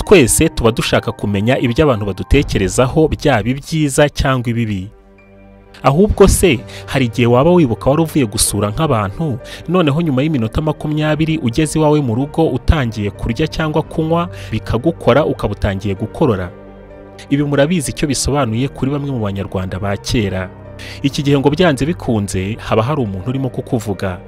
twese tuba dushaka kumenya ibyo abantu badutekerezaho byaba ibyiza cyangwa ibibi ahubwo se hari igihe waba wibuka wari uvuye gusura nk'abantu noneho nyuma y'iminota makumyabiri ugeze iwawe mu rugo utangiye kurya cyangwa kunywa bikagukora ukaba utangiye gukorora ibi murabizi icyo bisobanuye kuri bamwe mu banyarwanda ba kera iki gihe ngo byanze bikunze haba hari umuntu urimo kukuvuga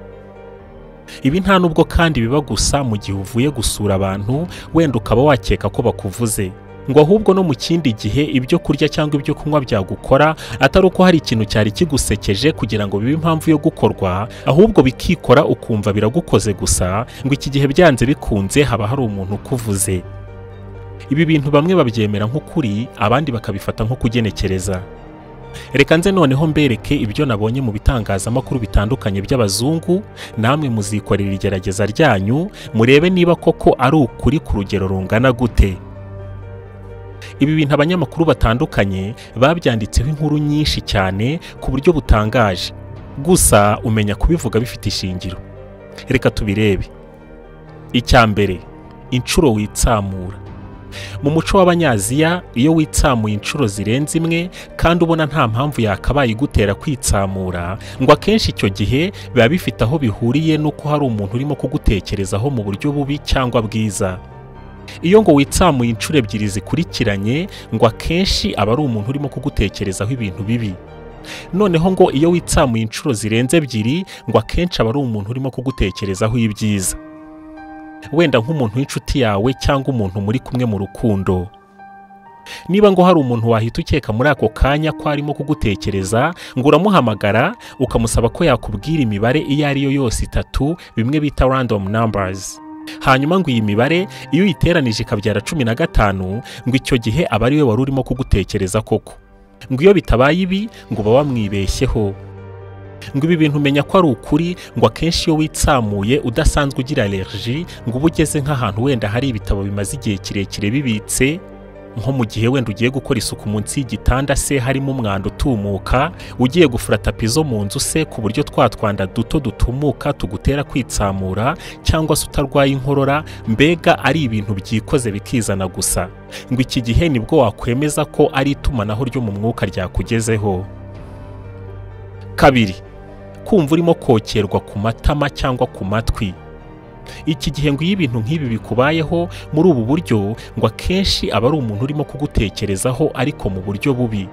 ibi nta nubwo kandi biba gusa mu gihe uvuye gusura abantu wenda ukaba wakeka ko bakuvuze ngo ahubwo no mu kindi gihe ibyo kurya cyangwa ibyo kunywa byagukora atari uko hari ikintu cyari kigusekeje kugira ngo bibe impamvu yo gukorwa ahubwo bikikora ukumva biragukoze gusa ngo iki gihe byanze bikunze haba hari umuntu ukuvuze ibi bintu bamwe babyemera nk'ukuri abandi bakabifata nko kugenekereza reka nze noneho mbereke ibyo nabonye mu bitangazamakuru bitandukanye by'abazungu namwe muzikorera igerageza ryanyu murebe niba koko ari ukuri ku rugero rungana gute ibi bintu abanyamakuru batandukanye babyanditseho inkuru nyinshi cyane ku buryo butangaje gusa umenya kubivuga bifite ishingiro reka tubirebe icya mbere inshuro witsamura mu muco w'abanyaziya iyo witsamuye inshuro zirenze imwe kandi ubona nta mpamvu yakabaye igutera kwitsamura ngo akenshi icyo gihe biba bifite aho bihuriye n'uko hari umuntu urimo kugutekerezaho mu buryo bubi cyangwa bwiza iyo ngo witsamuye inshuro ebyiri zikurikiranye ngo akenshi aba ari umuntu urimo kugutekerezaho ibintu bibi noneho ngo iyo witsamuye inshuro zirenze ebyiri ngo akenshi aba ari umuntu urimo kugutekerezaho ibyiza wenda nk'umuntu w'inshuti yawe cyangwa umuntu muri kumwe mu rukundo niba ngo hari umuntu wahita ukeka muri ako kanya ko arimo kugutekereza ngo uramuhamagara ukamusaba ko yakubwira imibare iyo ari yo yose itatu bimwe bita random numbers hanyuma ngo iyi mibare iyo uyiteranije ikabyara cumi na gatanu ngo icyo gihe aba ari we wari urimo kugutekereza koko ngo iyo bitabaye ibi ngo uba wamwibeshyeho ngo ibi bintu umenya ko ari ukuri ngo akenshi iyo witsamuye udasanzwe ugira alerji ngo uba ugeze nk'ahantu wenda hari ibitabo bimaze igihe kirekire bibitse nko mu gihe wenda ugiye gukora isuku munsi y'igitanda se harimo umwanda utumuka ugiye gufura tapi zo mu nzu se ku buryo twa twanda duto dutumuka tugutera kwitsamura cyangwa se utarwaye inkorora mbega ari ibintu byikoze bikizana gusa ngo iki gihe nibwo wakwemeza ko ari itumanaho ryo mu mwuka ryakugezeho kabiri kumva urimo kokerwa ku matama cyangwa ku matwi iki gihe ngo iyo ibintu nk'ibi bikubayeho muri ubu buryo ngo akenshi aba ari umuntu urimo kugutekerezaho ariko mu buryo bubi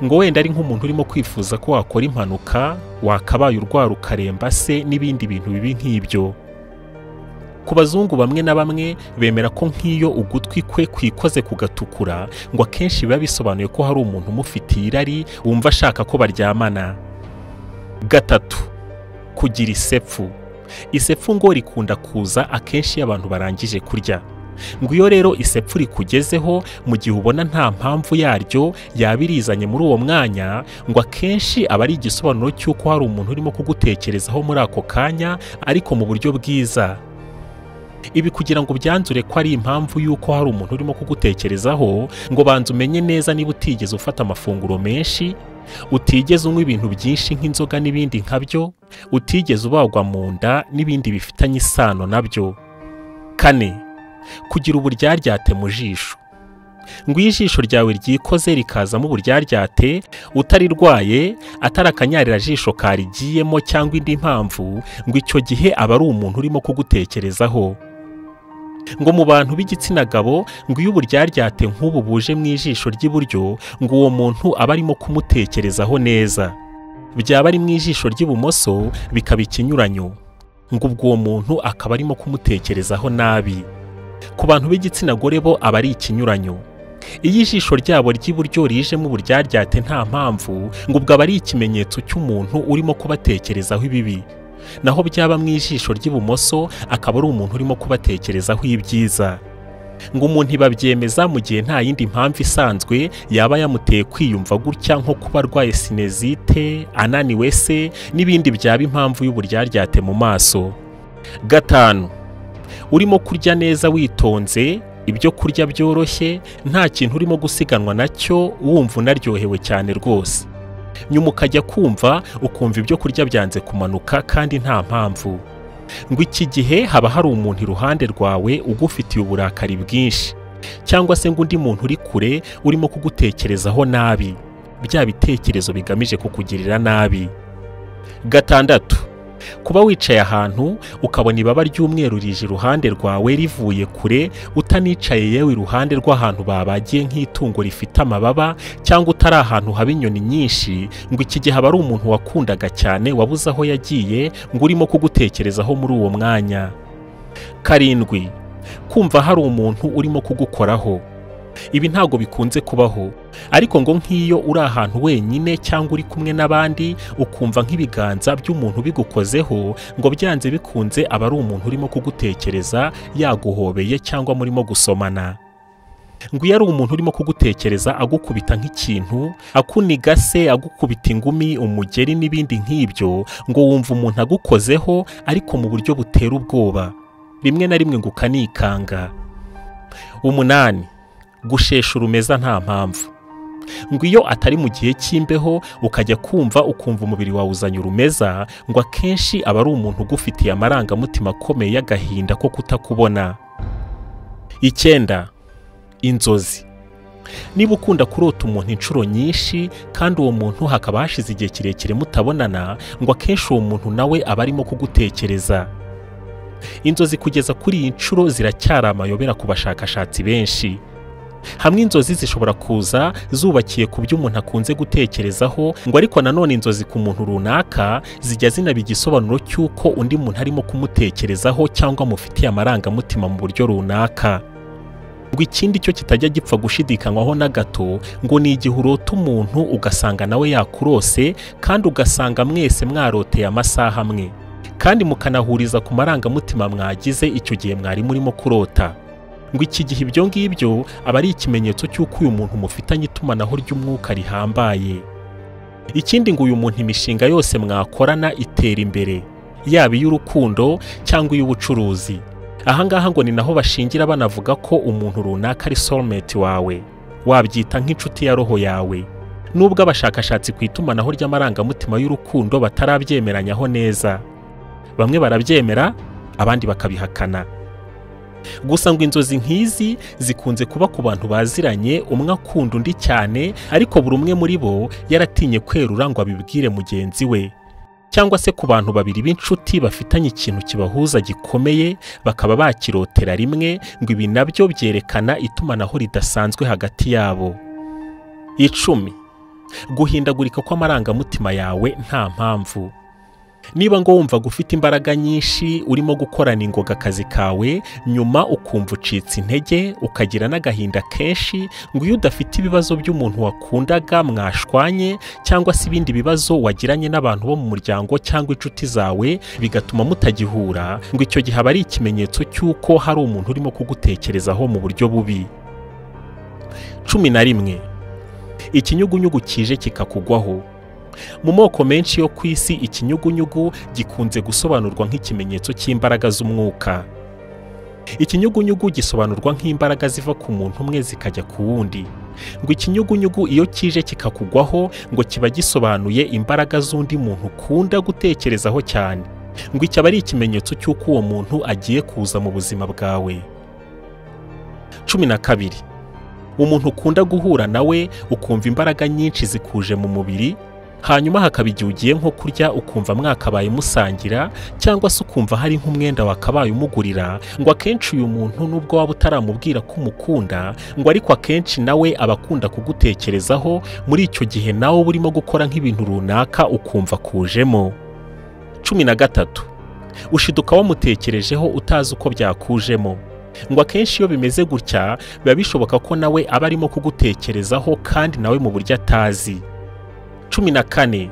ngo wenda ari nk'umuntu urimo kwifuza ko wakora impanuka wakabaye urwara ukaremba se n'ibindi bintu bibi nk'ibyo ku bazungu bamwe na bamwe bemera ko nk'iyo ugutwi kwe kwikoze kugatukura ngo akenshi biba bisobanuye ko hari umuntu umufitiye irari wumva ashaka ko baryamana gatatu kugira isepfu isepfu ngo rikunda kuza akenshi iyo abantu barangije kurya ngo iyo rero isepfu rikugezeho mu gihe ubona nta mpamvu yaryo yaba irizanye muri uwo mwanya ngo akenshi aba ari igisobanuro cy'uko hari umuntu urimo kugutekerezaho muri ako kanya ariko mu buryo bwiza ibi kugira ngo byanzure ko ari impamvu y'uko hari umuntu urimo kugutekerezaho ngo banza umenye neza niba utigeze ufata amafunguro menshi utigeze unywa ibintu byinshi nk'inzoga n'ibindi nkabyo utigeze ubagwa mu nda n'ibindi bifitanye isano nabyo kane kugira uburyaryate mu jisho ngo iyo ijisho ryawe ryikoze rikazamo uburyaryate utarirwaye atari akanyarira karigiyemo cyangwa indi mpamvu ngo icyo gihe aba ari umuntu urimo kugutekerezaho ngo mu bantu b'igitsina gabo ngo iyo uburyaryate nk'ubu buje mu ijisho ry'iburyo ngo uwo muntu aba arimo kumutekerezaho neza byaba ari mu ijisho ry'ibumoso bikaba ikinyuranyo ngo ubwo uwo muntu akaba arimo kumutekerezaho nabi ku bantu b'igitsina gore bo aba ari ikinyuranyo iyo ijisho ryabo ry'iburyo rijemo uburyaryate nta mpamvu ngo ubwo aba ari ikimenyetso cy'umuntu urimo kubatekerezaho ibibi naho byaba mu ijisho ry'ibumoso akaba ari umuntu urimo kubatekerezaho ibyiza ngo umuntu ibabyemeza mu gihe nta yindi mpamvu isanzwe yaba yamuteye kwiyumva gutya nko kuba arwaye sinezite ananiwe se n'ibindi byaba impamvu y'uburyaryate mu maso gatanu urimo kurya neza witonze ibyo kurya byoroshye nta kintu urimo gusiganwa nacyo wumva unaryohewe cyane rwose nyuma ukajya kumva ukumva ibyo kurya byanze kumanuka kandi nta mpamvu ngo iki gihe haba hari umuntu iruhande rwawe ugufitiye uburakari bwinshi cyangwa se ngo undi muntu uri kure urimo kugutekerezaho nabi bya bitekerezo bigamije kukugirira nabi gatandatu kuba wicaye ahantu ukabona ibaba ry'umweru rije iruhande rwawe rivuye kure utanicaye yewe iruhande rw'ahantu babagiye nk'itungo rifite amababa cyangwa utari ahantu haba inyoni nyinshi ngo iki gihe aba ari umuntu wakundaga cyane wabuze aho yagiye ngo urimo kugutekerezaho muri uwo mwanya karindwi kumva hari umuntu urimo kugukoraho ibi ntabwo bikunze kubaho ariko ngo nk'iyo uri ahantu wenyine cyangwa uri kumwe n'abandi ukumva nk'ibiganza by'umuntu bigukozeho ngo byanze bikunze aba ari umuntu urimo kugutekereza yaguhobeye cyangwa murimo gusomana ngo iyo ari umuntu urimo kugutekereza agukubita nk'ikintu akuniga se agukubita ingumi umugeri n'ibindi nk'ibyo ngo wumva umuntu agukozeho ariko mu buryo butera ubwoba rimwe na rimwe ngo ukanikanga umunani gushesha urumeza nta mpamvu ngo iyo atari mu gihe cy'imbeho ukajya kumva ukumva umubiri wawe uzanye urumeza ngo akenshi aba ari umuntu ugufitiye amarangamutima akomeye y'agahinda ko kutakubona icyenda inzozi niba ukunda kurota umuntu inshuro nyinshi kandi uwo muntu hakaba hashize igihe kirekire mutabonana ngo akenshi uwo muntu nawe aba arimo kugutekereza inzozi kugeza kuri iyi nshuro ziracyari amayobera ku bashakashatsi benshi hamwe inzozi zishobora kuza zubakiye ku byo umuntu akunze gutekerezaho ngo ariko nanone inzozi ku muntu runaka zijya zinaba igisobanuro cy'uko undi muntu arimo kumutekerezaho cyangwa amufitiye amarangamutima mu buryo runaka ngo ikindi cyo kitajya gipfa gushidikanywaho na gato ngo ni igihe urota umuntu ugasanga nawe yakurose kandi ugasanga mwese mwaroteye amasaha amwe kandi mukanahuriza ku marangamutima mwagize icyo gihe mwari murimo kurota ngo iki gihe ibyo ngibyo aba ari ikimenyetso cy'uko uyu muntu mufitanye itumanaho ry'umwuka rihambaye ikindi ngo uyu muntu imishinga yose mwakorana itera imbere yaba iy'urukundo cyangwa iy'ubucuruzi aha ngaha ngo ni naho bashingira banavuga ko umuntu runaka ari soulmate wawe wabyita nk'inshuti ya roho yawe nubwo abashakashatsi ku itumanaho ry'amarangamutima y'urukundo batarabyemeranyaho neza bamwe barabyemera abandi bakabihakana gusa ngo inzozi nk'izi zikunze kuba ku bantu baziranye umwe akunda undi cyane ariko buri umwe muri bo yaratinye kwerura ngo abibwire mugenzi we cyangwa se ku bantu babiri b'inshuti bafitanye ikintu kibahuza gikomeye bakaba bakirotera rimwe ngo ibi nabyo byerekana itumanaho ridasanzwe hagati yabo icumi guhindagurika kw'amarangamutima yawe nta mpamvu niba ngo wumva ufite imbaraga nyinshi urimo gukorana ingoga akazi kawe nyuma ukumva ucitse intege ukagira n'agahinda kenshi ngo iyo udafite ibibazo by'umuntu wakundaga mwashwanye cyangwa se ibindi bibazo wagiranye n'abantu bo mu muryango cyangwa inshuti zawe bigatuma mutagihura ngo icyo gihe aba ari ikimenyetso cy'uko hari umuntu urimo kugutekerezaho mu buryo bubi cumi na rimwe ikinyugunyugu kije kikakugwaho mu moko menshi yo ku isi ikinyugunyugu gikunze gusobanurwa nk'ikimenyetso cy'imbaraga z'umwuka ikinyugunyugu gisobanurwa nk'imbaraga ziva ku muntu umwe zikajya ku wundi ngo ikinyugunyugu iyo kije kikakugwaho ngo kiba gisobanuye imbaraga z'undi muntu ukunda gutekerezaho cyane ngo iki aba ari ikimenyetso cy'uko uwo muntu agiye kuza mu buzima bwawe cumi na kabiri umuntu ukunda guhura nawe ukumva imbaraga nyinshi zikuje mu mubiri hanyuma hakaba igihe ugiye nko kurya ukumva mwakabaye musangira cyangwa se ukumva hari nk'umwenda wakabaye umugurira ngo akenshi uyu muntu nubwo waba utaramubwira ko umukunda ngo ariko akenshi nawe aba akunda kugutekerezaho muri icyo gihe nawe uba urimo gukora nk'ibintu runaka ukumva akujemo cumi na gatatu ushiduka wamutekerejeho utazi uko byakujemo ngo akenshi iyo bimeze gutya biba bishoboka ko nawe aba arimo kugutekerezaho kandi nawe mu buryo atazi cumi na kane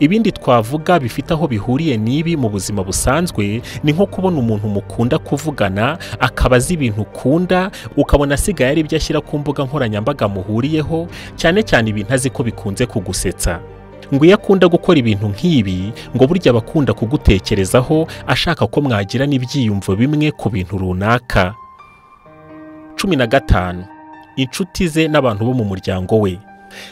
ibindi twavuga bifite aho bihuriye n'ibi mu buzima busanzwe ni nko kubona umuntu mukunda kuvugana akaba azi ibintu ukunda ukabona asigaye ari ibyo ashyira ku mbuga nkoranyambaga muhuriyeho cyane cyane ibintu azi ko bikunze kugusetsa ngo iyo akunda gukora ibintu nk'ibi ngo burya aba akunda kugutekerezaho ashaka ko mwagira n'ibyiyumvo bimwe ku bintu runaka cumi na gatanu inshuti ze n'abantu bo mu muryango we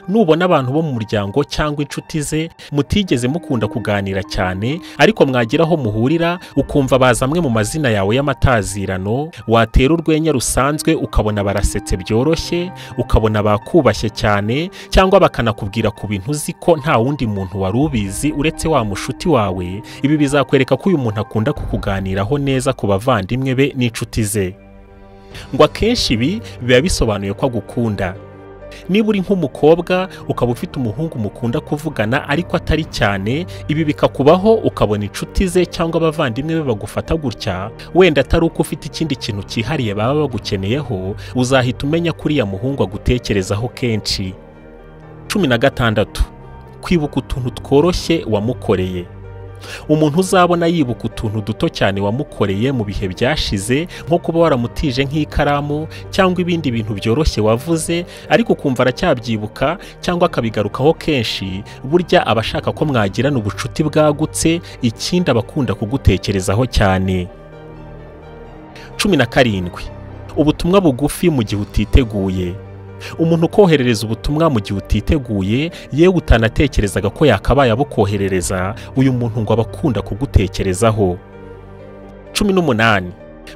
nubona abantu bo mu muryango cyangwa inshuti ze mutigeze mukunda kuganira cyane ariko mwagira aho muhurira ukumva baza amwe mu mazina yawe y'amatazirano watera urwenya rusanzwe ukabona barasetse byoroshye ukabona bakubashye cyane cyangwa bakanakubwira ku bintu uzi ko nta wundi muntu wari ubizi uretse wa mushuti wawe ibi bizakwereka ko uyu muntu akunda kukuganiraho neza ku bavandimwe be n'inshuti ze ngo akenshi ibi biba bisobanuye ko agukunda niba uri nk'umukobwa ukaba ufite umuhungu mukunda kuvugana ariko atari cyane ibi bikakubaho ukabona inshuti ze cyangwa abavandimwe be bagufata gutya wenda atari uko ufite ikindi kintu cyihariye baba bagukeneyeho uzahita umenya ko uriya muhungu agutekerezaho kenshi cumi na gatandatu kwibuka utuntu tworoshye wamukoreye umuntu uzabona yibuka utuntu duto cyane wamukoreye mu bihe byashize nko kuba waramutije nk'ikaramu cyangwa ibindi bintu byoroshye wavuze ariko ukumva aracyabyibuka cyangwa akabigarukaho kenshi burya aba ashaka ko mwagirana ubucuti bwagutse ikindi aba akunda kugutekerezaho cyane cumi na karindwi ubutumwa bugufi mu gihe utiteguye umuntu ukoherereza ubutumwa mu gihe utiteguye yewe utanatekerezaga ko yakabaye abukoherereza uyu muntu ngo aba akunda kugutekerezaho cumi n'umunani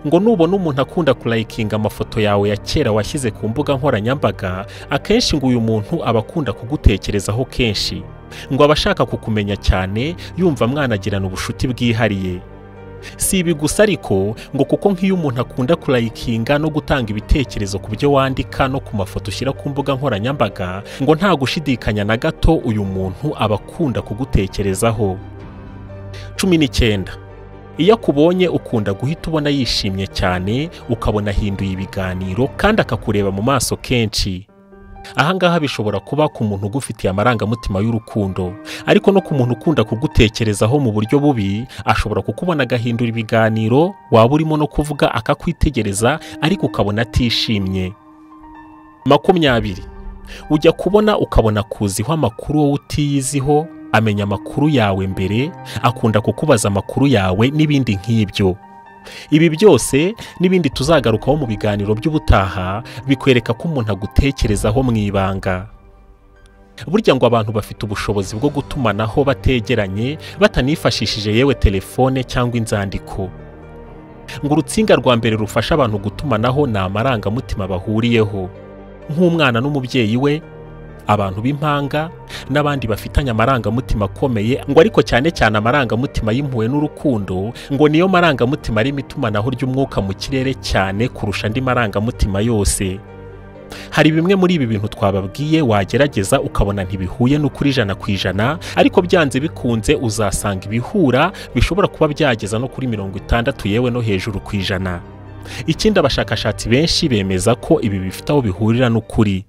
ngo nubona umuntu akunda kurayikinga amafoto yawe ya kera washyize ku mbuga nkoranyambaga akenshi ngo uyu muntu aba akunda kugutekerezaho kenshi ngo aba ashaka kukumenya cyane yumva mwanagirana ubucuti bwihariye si ibi gusa ariko ngo kuko nk'iyo umuntu akunda kurayikinga no gutanga ibitekerezo ku byo wandika no ku mafoto ushyira ku mbuga nkoranyambaga ngo nta gushidikanya na gato uyu muntu aba akunda kugutekerezaho cumi n'icyenda iyo akubonye ukunda guhita ubona yishimye cyane ukabona ahinduye ibiganiro kandi akakureba mu maso kenshi ahangaha bishobora kuba ku muntu ugufitiye amarangamutima y'urukundo ariko no ku muntu ukunda kugutekerezaho mu buryo bubi ashobora kukubona agahindura ibiganiro waba urimo no kuvuga akakwitegereza ariko ukabona atishimye makumyabiri ujya kubona ukabona akuziho amakuru wowe utiyiziho amenya amakuru yawe mbere akunda kukubaza amakuru yawe n'ibindi nk'ibyo ibi byose n'ibindi tuzagarukaho mu biganiro by'ubutaha bikwereka ko umuntu agutekerezaho mu ibanga burya ngo abantu bafite ubushobozi bwo gutumanaho bategeranye batanifashishije yewe telefone cyangwa inzandiko ngo urutsinga rwa mbere rufasha abantu gutumanaho ni amarangamutima bahuriyeho nk'umwana n'umubyeyi we abantu b'impanga n'abandi bafitanye amarangamutima akomeye ngo ariko cyane cyane amarangamutima y'impuhwe n'urukundo ngo niyo marangamutima arimo itumanaho ry'umwuka mu kirere cyane kurusha andi marangamutima yose hari bimwe muri ibi bintu twababwiye wagerageza ukabona ntibihuye n'ukuri ijana ku ijana ariko byanze bikunze uzasanga ibihura bishobora kuba byageza no kuri mirongo itandatu yewe no hejuru ku ijana ikindi abashakashatsi benshi bemeza ko ibi bifite aho bihurira n'ukuri